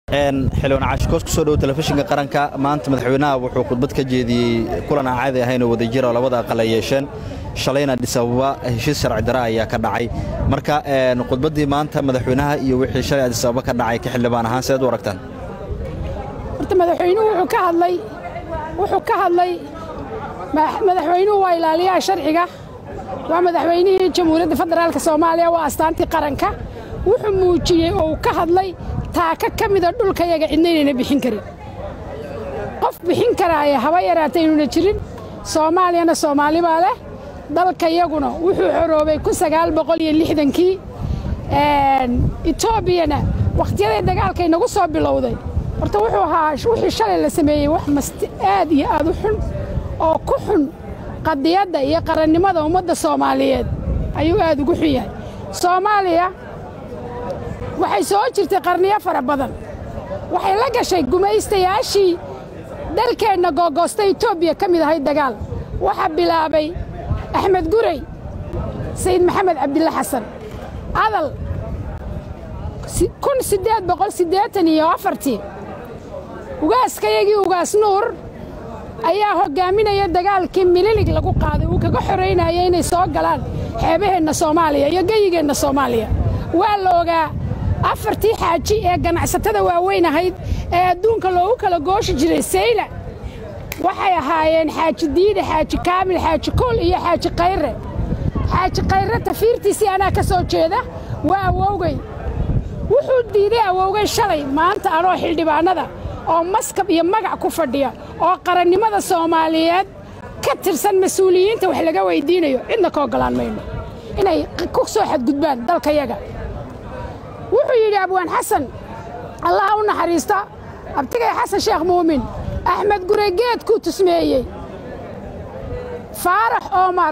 xildhibaan caashikoos ku soo dhowo telefishinka qaranka maanta madaxweynaha wuxuu khudbad ka jeediyey kulan aan caadi ahayn oo wadajira oo labada aqal ay yeesheen shalayna adisababa heshiis sharci dara ayaa ka dhacay marka khudbaddii maanta madaxweynaha iyo wixii shalay adisababa ka dhacay ka xildhibaan ahaan seed u aragtaan horta madaxweynuhu wuxuu ka hadlay wuxuu ka hadlay madaxweynuhu waa ilaaliyaha sharciga waa madaxweynihii jamhuuriyadda federaalka soomaaliya waa astaantii qaranka wuxuu muujiyey oo uu ka hadlay taaka ka mida dhulkayaga cidna inayna bixin karin qof bixin karaaya haba yaraata inuuna jirin soomaaliyana soomaali baa leh dalkayaguna wuxuu xoroobay kun sagaal boqol iyo lixdankii etoobiyana wakhtiyadii dagaalka inagu soo bilowday horta wuxuu ahaa wixii shalay la sameeyey wax masti aad iyo aad u xun oo ku xun qadiyadda iyo qarannimada ummadda soomaaliyeed ayuu aad ugu xun yahay soomaaliya waxay soo jirtay qarniyo fara badan waxay la gashay gumaystayaashii dalkeenna googoosta etoobiya ka mid ahayd dagaal waxaa bilaabay axmed gurey sayid maxamed cabdille xasan adal kun siddeed boqol siddeetan iyo afartii ugaaskayagii ugaas nuur ayaa hoggaaminaya dagaalkii mililig lagu qaaday uu kaga xoraynaya inay soo galaan xeebaheenna soomaaliya iyo geyigeenna soomaaliya waa la ogaa afartii xaaji ee ganacsatada waaweyn ahayd ee adduunka loogu kala gooshi jiray sayla waxay ahaayeen xaaji diide xaaji kaamil xaaji kool iyo xaaji kayre xaaji kayre tafiirtiisii anaa ka soo jeeda waa awowgay wuxuu diiday awowgay shalay maanta anoo xildhibaannada oo maskab iyo magac ku fadhiya oo qarannimada soomaaliyeed ka tirsan mas-uuliyiinta wax laga weyddiinayo cidna ka oggolaan mayno inay ku soo xadgudbaan dalkayaga wuxuu yidhi abwaan xasan allaha u naxariista abtigay xasan sheekh muumin axmed guregeedkuu tusmeeyey faarax oomar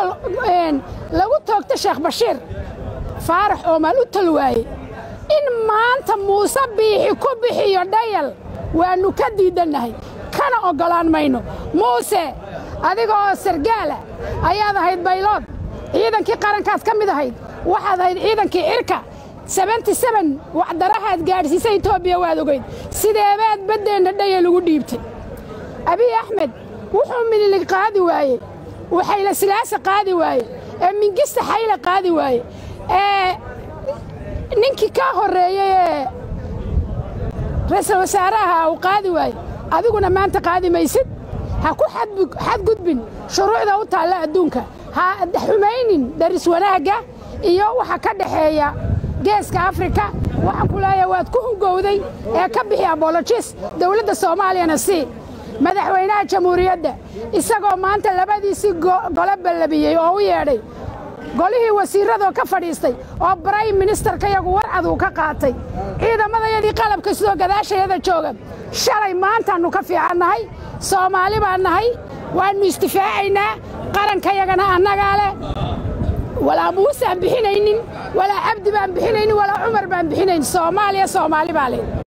lagu toogta sheekh bashiir faarax oomar u tol waaye in maanta muuse biixi ku bixiyo dhayal waannu ka diidannahay kana oggolaan mayno muuse adiga oo sargaala ayaad ahayd baylood ciidankii qarankaad ka mid ahayd waxaad ahayd ciidankii cirka sebenty seben wacdarahaad gaadhsiisa etoobiya waad ogayd sideebaad baddeenna dhaya lagu dhiibtay abiy axmed wuxuu mililig qaadi waaye uu xayla silaasa qaadi waaye ee mingista xayla qaadi waaye ee ninkii kaa horreeyey ee ra'iisul wasaaraha uu qaadi waaye adiguna maanta qaadi maysid ha ku xadgudbin shuruucda u taalla adduunka ha xumaynin daris wanaagga iyo waxa ka dhaxeeya geeska afrika waxaan ku leeyahay waad ku hungowday ee ka bixi abolojis dowladda soomaaliyana sii madaxweynaha jamhuuriyadda isagoo maanta labadiisii gole ballabiyey oo u yeedhay golihii wasiirradoo ka fadhiistay oo brayim ministerkayagu warcad uu ka qaatay ciidamadayadii qalabka sidoo gadaashayada jooga shalay maantaannu ka fiicannahay soomaali baan nahay waannu isdifaacaynaa qarankayagana annagaa leh walaa muuse aan bixinaynin walaa cabdi baan bixinaynin walaa cumar baan bixinayn soomaaliya soomaali baa leh